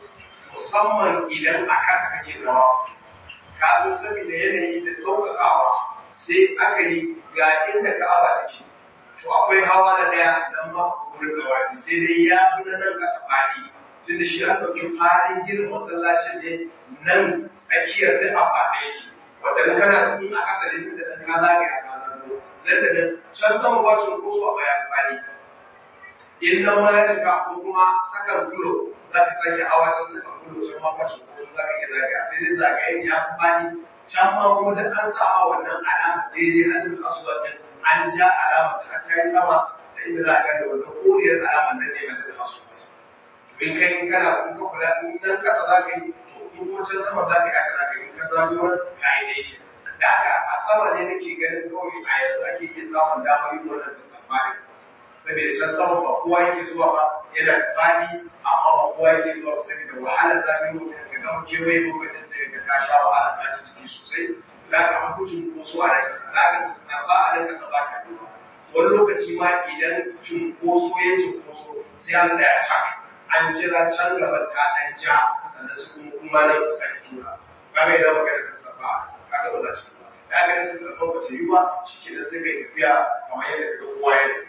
musamman idan a ƙasa kake dawa ka san saboda yanayi da sauƙaƙawa sai aka yi ga inda ka'aba take to akwai hawa na ɗaya dan ma gurin dawafi sai dai ya fi na nan ƙasa faɗi tun da shi an ɗauki faɗin gidan masallacin ne nan tsakiyar duk a faɗe yake wanda in kana in a ƙasa ne da ɗan ka zagaya ka zanto nan da nan can sama ba cunkoso a bayan faɗi in nan ma ya cika ko kuma sakan kulo za ka sake hawa can sakan kulo can ma ba cunkoso za ka iya zagaya sai dai zagayen ya fi faɗi can ma kuma duk an sa ma wannan alama daidai hajjin aswad din an ja alama ta ta yi sama ta inda za a gane wannan koriyar alama nan ne hajjin aswad in kai in kana in ka kula in nan kasa za ka yi to in kuma can sama za ka yi haka za ka yi in ka zagayo ka yi da yake da haka a sama ne nake ganin kawai a yanzu ake iya samun damar yin wannan sassafa ne saboda can sama ba kowa yake zuwa ba yana da fadi amma ba kowa yake zuwa ba saboda wahalar zagayo ka gama kewaye lokacin sai ka ka sha wahala ka ji jiki sosai za ka an kucin koso a nan kasa za ka sassafa a nan kasa ba ta yi wani lokaci ma idan cunkoso ya cunkoso sai an tsaya can an jira can gaban ta ɗan ja sannan su kuma kuma nan kusa da tura ba mai da magana sassafa kaga ba za su ba ya ga sassafa ba ta yi ba shi ke sai kai tafiya kamar yadda ka kowa ya tafi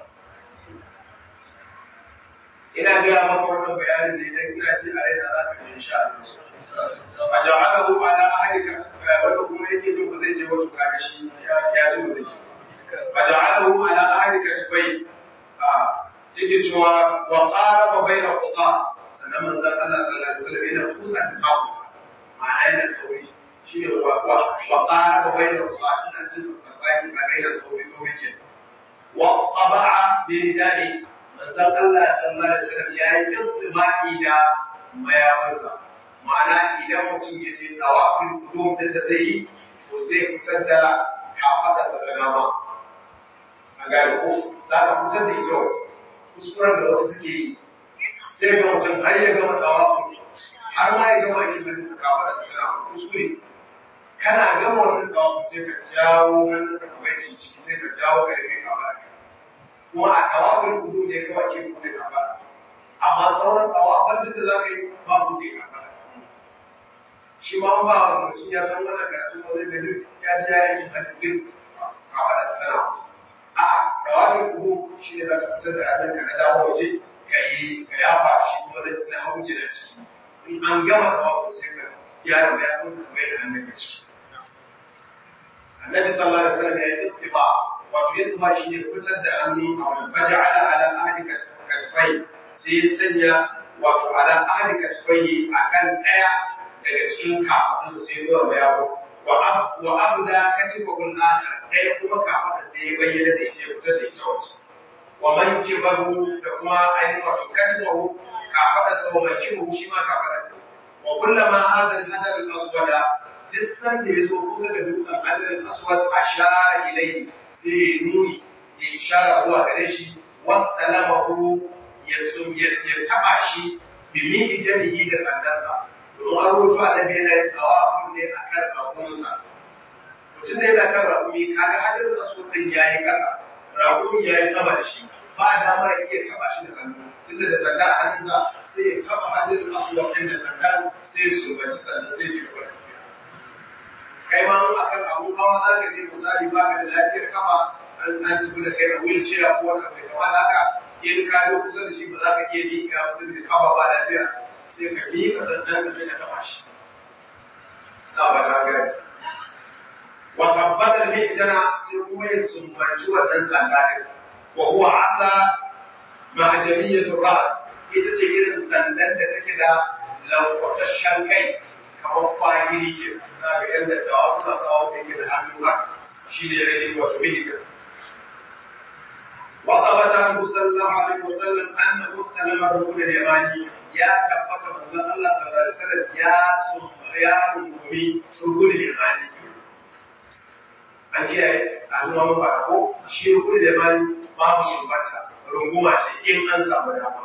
ina gaya maka wannan bayanin ne dan ina ji a raina za ka ji insha Allah a ja'alahu ala ahlika wanda kuma yake jin ba zai je wato kaga shi ya ya ji ba zai je a ja'alahu ala ahlika bai yake cewa wa qaraba baina quta sanan manzon Allah sallallahu alaihi wasallam yana kusa da takusa ma'ana yana sauri shine wa wa wa qaraba baina quta shi an ci sassabaki ba gaira sauri sauri ke wa qaba'a bi ridai manzon Allah sallallahu alaihi wasallam yayi intibaki da mayafansa ma'ana idan mutum ya je tawafin kudum din da zai yi to zai fitar da kafadarsa ta dama a gane ko za ka fitar da ita waje kuskuren da wasu suke yi sai ga mutum har ya gama tawafin har ma ya gama aikin hajji su kafa da sutura kuskure kana gama wannan tawafin sai ka jawo hannun ka kamar shi ciki sai ka jawo ka rufe kafa da kuma a tawafin kudu ne kawai ke buɗe kafa amma sauran tawafin duk da za ka yi ba buɗe kafa shi ma ba mutum ya san wannan karatu ba zai ga duk ya ji ya yi hajji duk kafa da sutura a'a tawafin kudu shi ne za ka fitar da hannunka na dawo waje ka yi ka yafa shi kuma na hagu gida ciki in an gama tawafu sai ka gyara mayafin ka mai da hannun ka ciki annabi sallallahu alaihi wasallam ya yi ittiba wato ittiba shi ne fitar da hannu a wani faja'ala ala ahli katifai sai ya sanya wato ala ahli katifai akan daya daga cikin kafadunsa sai ya mayafin wa abda katifahul akhar daya kuma kafada sai ya bayyana da ita fitar da ita waje wa mankibahu da kuma ainihin wato katifahu kafada sa wa mankibahu shi ma kafada wa kullama hadha al-hajar al-aswada duk sanda ya zo kusa da dutsen hadarin aswad a shara ilai sai ya nuni ya ishara zuwa gare shi wastalamahu ya ya taba shi bi mihi jami'i da sandansa domin an rubuta annabi yana yin tawafin ne a kan raƙuminsa mutum da yana kan raƙumi kaga hadarin aswad din yayi ƙasa raƙumi yayi sama da shi ba dama ya iya taba shi da hannu tunda da sanda a hannunsa sai ya taba hadarin aswad din da sanda sai ya sumbaci sannan sai ya ci gaba da tafiya kai ma in akan abun hawa za ka je misali ba ka da lafiyar kafa an an tafi da kai a wheelchair ko wata mai kama da haka in ka zo kusa da shi ba za ka iya miƙa ba saboda kafa ba lafiya sai ka miƙa sannan ka sai ka taɓa shi na ba ta gani wa tabbatar hijjana sai kuma ya sumbanci wannan sanda ɗin wa huwa asa mahajariyatul ras ita ce irin sandan da take da lankwasashen kai kamar kwagiri ke na ga yan dattawa suna sawa da yake da hannu haka shi ne rai wato mihijir wa tabbata an sallallahu alaihi wasallam anna mustalama rukun al-yamani ya tabbata manzon Allah sallallahu alaihi wasallam ya sun ya rukuni rukun al-yamani an kiyaye a zama mun fara ko shi rukun al-yamani babu shubata runguma ce in an samu dama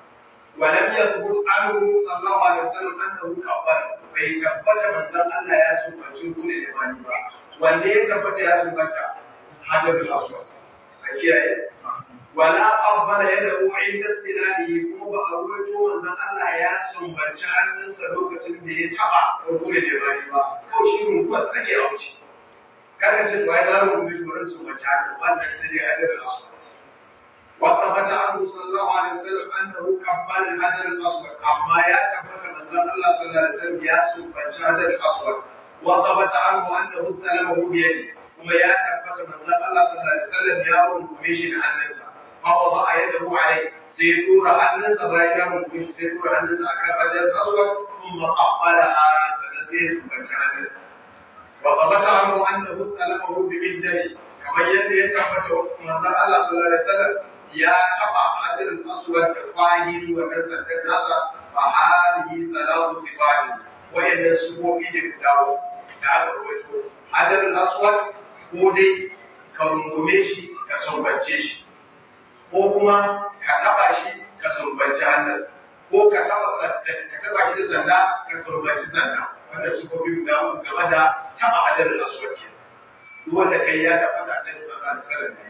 ولم يثبت عنه صلى الله عليه وسلم انه كبر bai tabbata manzon Allah ya sumbanci rukuni da mani ba wanda ya tabbata ya sumbanta hajarul aswad a kiyaye wala qabbala yadahu inda istilalihi kuma ba a ruwaito manzon Allah ya sumbanci hannunsa lokacin da ya taba rukuni da mani ba ko shi runguma sa ake auci kaga ce to ai na rungumi shi wurin sumbanci hannu wannan sai dai hajarul aswad وثبت عنه صلى الله عليه وسلم انه قبل الحجر الاسود اما يا ثبت من زمان الله صلى الله عليه وسلم يا سبحان الحجر الاسود وثبت عنه انه استلمه بيده kuma ya tabbata manzon Allah sallallahu alaihi wasallam ya rungume shi da hannunsa fa wada yadahu alai sai ya tura hannunsa bayan ya rungume shi sai ya tura hannunsa akan hajar aswad thumma qabbalaha sannan sai ya sumbanci hannun wa thabata anhu annahu istalamahu bi mihjani kamar yadda ya tabbata manzon Allah sallallahu alaihi wasallam ya taba hajarul aswad da fahiri wannan sandan nasa fa hadihi talatu sifati wayannan sufofi da guda da aka rawaito hajarul aswad ko dai ka rungume shi ka sumbance shi ko kuma ka taba shi ka sumbanci hannun ko ka taba sanda ka taba shi da sanda ka sumbanci sanda wanda sufofi guda uku game da taba hajarul aswad ke duk wanda kai ya tabbata annabi sallallahu alaihi wasallam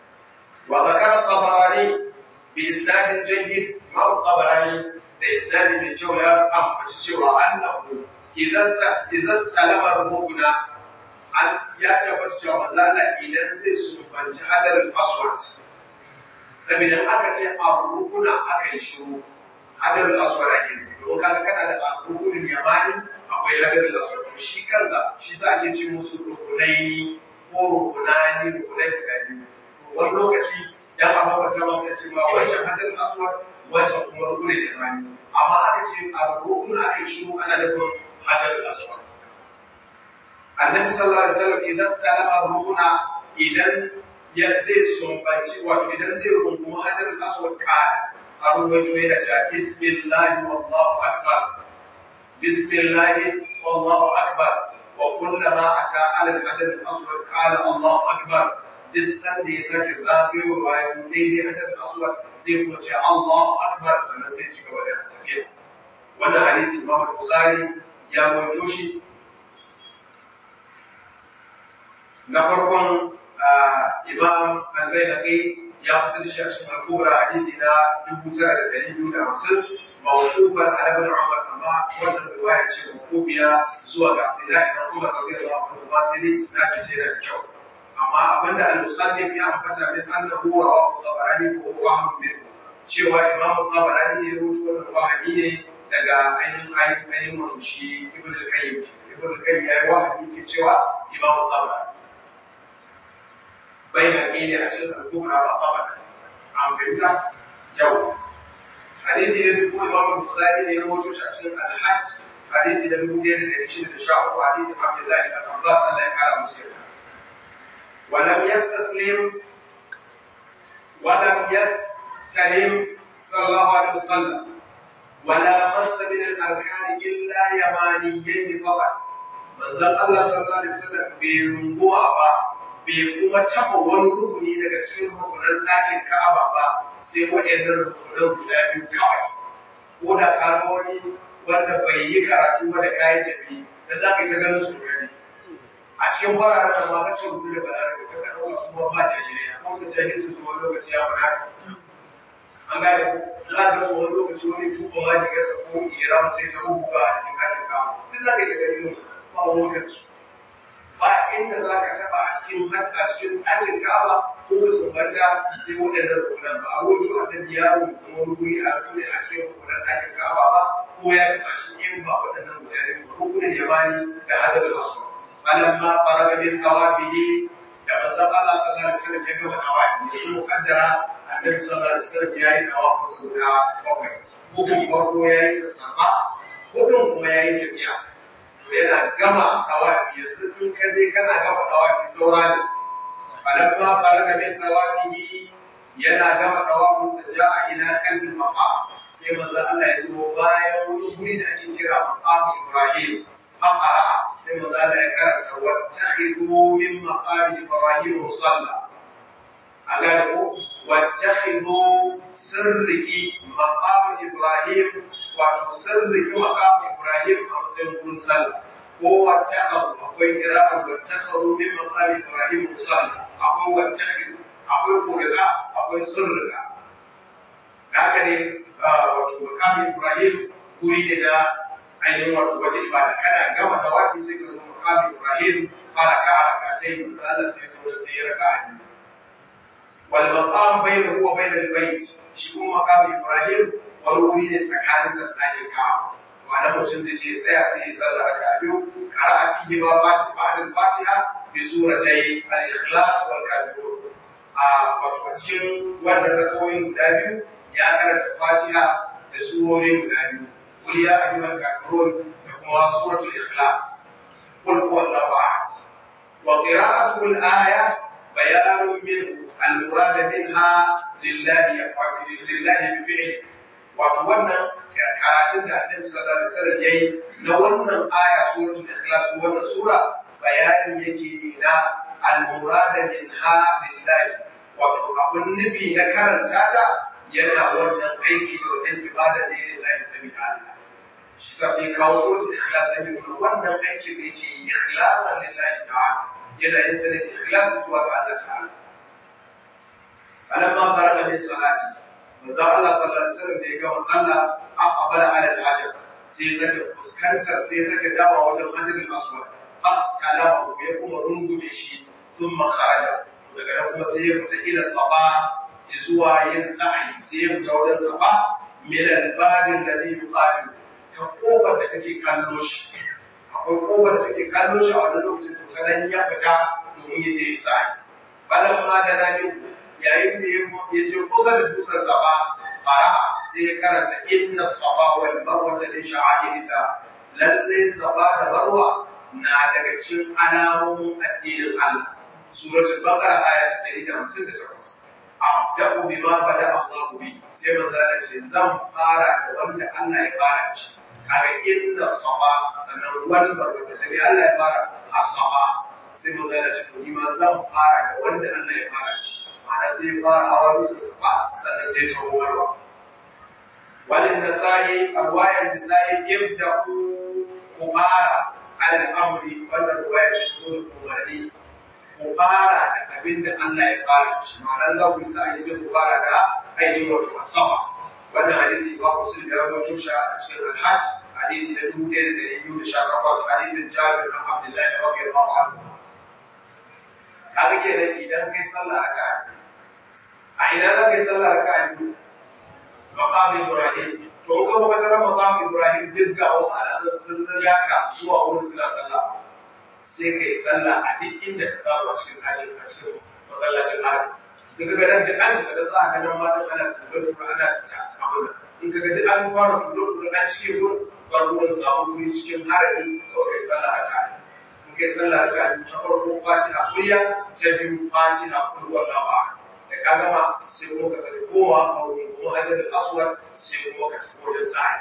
وذكر الطبراني بإسناد جيد ما الطبراني بإسناد من جولة أم بشيوة أنه إذا است إذا استلم الركن أن يتبت جوزالا إذا زي سبحان حجر الأسود saboda aka ce a rukuna aka yi shiru hajar al-aswad ake don kaga kana da rukunin yamani akwai hajar al-aswad to shi kansa shi sa ake ce musu rukunai ko rukunani rukunai guda biyu wani lokaci ya ba mabata masa ce ma wancan hajar aswad wancan kuma rukuni da rani amma aka ce a rukun aka yi shiru ana nufin hajar aswad annabi sallallahu alaihi wasallam idan salama rukuna idan ya zai sumbanci wato idan zai rungumi hajar aswad kana a ruwaito yana cewa bismillah wallahu akbar bismillah wallahu akbar wa kullama ata ala al-hajar al-aswad qala allahu akbar duk sanda ya sake zagayowa ya zo daidai hajar aswad sai kuma ce Allahu akbar sannan sai ci gaba da tafiya wannan hadisi Imam Bukhari ya rawaito shi na farkon Imam Al-Baihaqi ya fitar da shi a cikin Al-Kubra hadisi na 9250 mawqufan ala ibn Umar amma wannan riwaya ce mawqufiya zuwa ga Abdullahi ibn Umar radiyallahu anhu ba sai dai isnadin ce da kyau amma abinda al-musannif ya ambata min annahu rawahu tabarani ko huwa ahmad bin cewa imamu tabarani ya rubuta wannan wahabi ne daga ainihin ainihin wato shi ibn al-qayyim ibn al-qayyim ya yi wahabi ke cewa imamu tabarani bai haƙi ne a cikin al-kubra ba tabarani an fahimta yau hadithi da duk imamu bukhari ne ya rubuta shi a cikin al-hajj hadithi da dubu ɗaya da ɗari shida da sha uku hadithi abdullahi da abbas Allah ya kara musu yarda ولم يستسلم ولم يستلم صلى الله عليه وسلم ولا مس من الأركان إلا يمانيين فقط manzon Allah sallallahu alaihi wasallam bai runguwa ba bai kuma taɓa wani rukuni daga cikin rukunan ɗakin Ka'aba ba sai waɗannan rukunan guda biyu kawai ko da ka ga wani wanda bai yi karatu ba da kayan tafi dan za ka yi ta ganin su gari a cikin fararen nan ma ka ce rubutu da balarabe ka ka ɗauka su ma ba jahilai a kuma jahilcin su wani lokaci ya fi haka an gane ko za ka zo wani lokaci wani tuba ma ki gasa ko iran sai ta rubuta a cikin katin kawo duk za ka yi gani yau ba wani su ba inda za ka taɓa a cikin hajji a cikin ɗakin kaba ko ka sumbanta sai waɗannan rukunan ba a wajen annabi ya rubuta kuma rukuni a rukuni a cikin rukunan ɗakin kaba ba ko ya taɓa shi in ba waɗannan mutane ba rukunin yamani da hajjar aswad falamma faraga min tawafihi da manzon Allah sallallahu alaihi wasallam ya gama tawafi ya so kaddara annabi sallallahu alaihi wasallam yayi tawafi sau da bakwai hukun farko yayi sassafa hukun kuma yayi tafiya to yana gama tawafi yanzu in ka je kana gama tawafi saura ne falamma faraga min tawafihi yana gama tawafin sa ja'a ila kalbi maqam sai manzon Allah ya zo bayan wani guri da ake kira maqam Ibrahim فقرأ سيما ذلك كرت واتخذوا من مقام إبراهيم مصلى أقالوا واتخذوا سرك مقام إبراهيم وتسرك مقام إبراهيم أمسين صلى هو اتخذوا أقوي قراءة واتخذوا من مقام إبراهيم مصلى أقوي واتخذوا أقوي قراءة أقوي سرك هكذا مقام إبراهيم أريد ainihin wato wace ibada kana gama da waki sai ka zo maqam Ibrahim fara ka rakatai manzo Allah sai zo sai ya raka biyu wal maqam bainahu wa bain al bayt shi kuma maqam Ibrahim wani wuri ne tsakanin sa ɗakin Ka'aba wanda mutum zai je tsaya sai ya sallah raka biyu qara'a fihi ma fati ba'da al Fatiha bi suratai al ikhlas wal kafirun a wato a cikin wannan rakawoyin guda biyu ya karanta Fatiha da surori guda biyu قل يا أيها الكافرون وهو سورة الإخلاص قل هو الله أحد وقراءته الآية بيان منه المراد منها لله لله بفعله وتولى karatun da annabi sallallahu alaihi wasallam yayi na wannan aya suratul ikhlas ko wannan sura bayani yake na al-murada minha lillahi wato abun nufi na karanta ta yana wannan aiki da wannan ibada ne lillahi sabila Allah shi sa sai kawo suratul ikhlas da nuna wannan aikin da yake yi ikhlasan lillahi ta'ala yana yin sa ne ikhlasan zuwa ga Allah ta'ala falamma faraga min salati manzo Allah sallallahu alaihi wasallam da ya gama sallah aqbala ala al-hajar sai saka fuskantar sai saka dawa wajen hajar al-aswad fastalama ya kuma rungume shi thumma kharaja daga nan kuma sai ya fita ila safa zuwa yin sa'ayi sai ya fita wajen safa min al-babin ladhi yuqalu ta kofar da take kallo shi akwai kofar da take kallo shi a wani lokacin to sanan ya fita domin ya je isa balan ma da nabi yayin da ya je kusa da dutsen safa fara sai ya karanta inna safa wal marwa min sha'airillah lalle safa da marwa na daga cikin alamomin addinin Allah suratul baqara aya ta 158 abda'u bima bada Allah bi sai manzo Allah ce zan fara da wanda Allah ya fara shi kaga inna safa sanan wal marwa da Allah ya fara as-safa sai manzo Allah ce to ni ma zan fara da wanda Allah ya fara shi ma'ana sai ya fara hawa dutsen safa sannan sai ya tawo marwa walin nasa'i arwayar nisa'i ibda'u kumara al-amri wannan ruwaya sai su zo da umarni ku fara da abin da Allah ya fara shi ma'ana za ku sa yi sai ku fara da ainihin wato asaba wannan hadisi ba ku sun da rawaito shi a cikin al-hajj hadisi na dubu ɗaya da ɗari biyu da sha takwas hadisin jabir bin abdullahi radiyallahu anhu kaga kenan idan kai sallah raka'a a ina za ka yi sallah raka'a biyu maqam Ibrahim to ka ba ka maqam Ibrahim duk ga wasu al'adun sun riga ka zuwa wurin suna sallah sai kai sallah a duk inda ka samu a cikin ɗakin a cikin masallacin haram in ka ga dan duk an shiga dan za ka ga nan ma dan ana tura tura ana ta abuna in ka ga duk an fara tura tura an cike gurin farkon samu guri cikin harami kawai kai sallah haka in kai sallah haka ta farko fatiha kulliya ta biyu fatiha kullu wallahu ahad da ka gama sai kuma ka sani koma a wurin kuma hajar da aswad sai kuma ka tafi wajen sa'i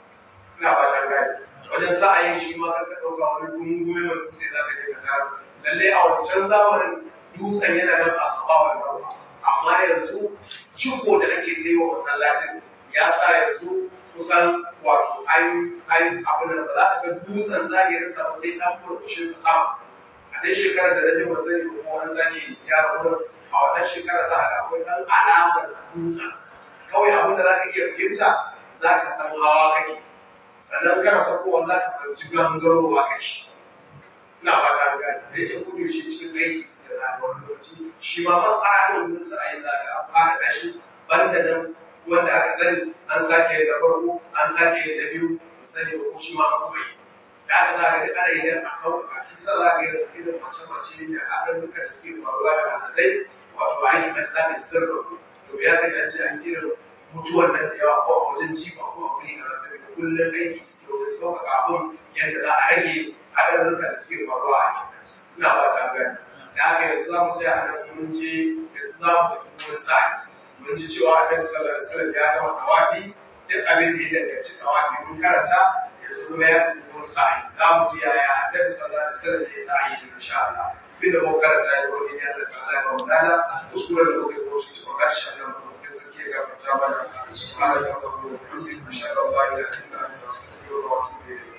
ina ba ta gani wajen sa'ayin shi ma kan ka ɗauka wani gungume mai dutse za ka je ka tara lallai a wancan zamanin dutsen yana nan a saba wa marwa amma yanzu ciko da ake ta yi wa masallacin ya sa yanzu kusan wato an an abin da ba za ka ga dutsen zahirin sa sai dan furfushin sa sama a dai shekarar da rajin ba sani ko wani sake ya wurin a wannan shekarar za ka ga akwai dan alamar dutsen kawai abin da za ka iya fahimta za ka san hawa kake sannan kana sakowa za ka fahimci gangarowa kake ina fata ga da yake kudu shi cikin aiki su da rana wani lokaci shi ma mas'ala da wani sa'ayi za ka an fara dashi banda nan wanda aka sani an sake da farko an sake da biyu da sani ba ko shi ma an kuma yi da aka za ka ga ana idan a sauƙaƙa shi sa za ka ga irin mace-mace da haɗarurruka da suke faruwa da alhazai wato aiki na tsakin sirrin to ya ka ga ce an irin mutuwar nan da yawa ko a wajen jifa ko a wuri na rasa da kullum aiki suke wajen sauƙaƙa abin yadda za a rage haɗarurruka da suke faruwa a aikin ina ba ta gani da haka yanzu za mu tsaya a nan mun je yanzu za mu tafi wani sa'i mun ji cewa annabi sallallahu alaihi wasallam ya gama tawafi duk abin da ya danganci tawafi mun karanta yanzu kuma ya tafi wani sa'i za mu ji yaya annabi sallallahu alaihi wasallam ya sa'i ji insha Allah bin da mun karanta ya zo in Allah ta'ala ya ba mu dada kuskuren da muke ko shi ko karshe Allah mu ke sake ga ta mana subhanallahi wa bihamdihi ashhadu an la ilaha illa anta astaghfiruka wa atubu ilayk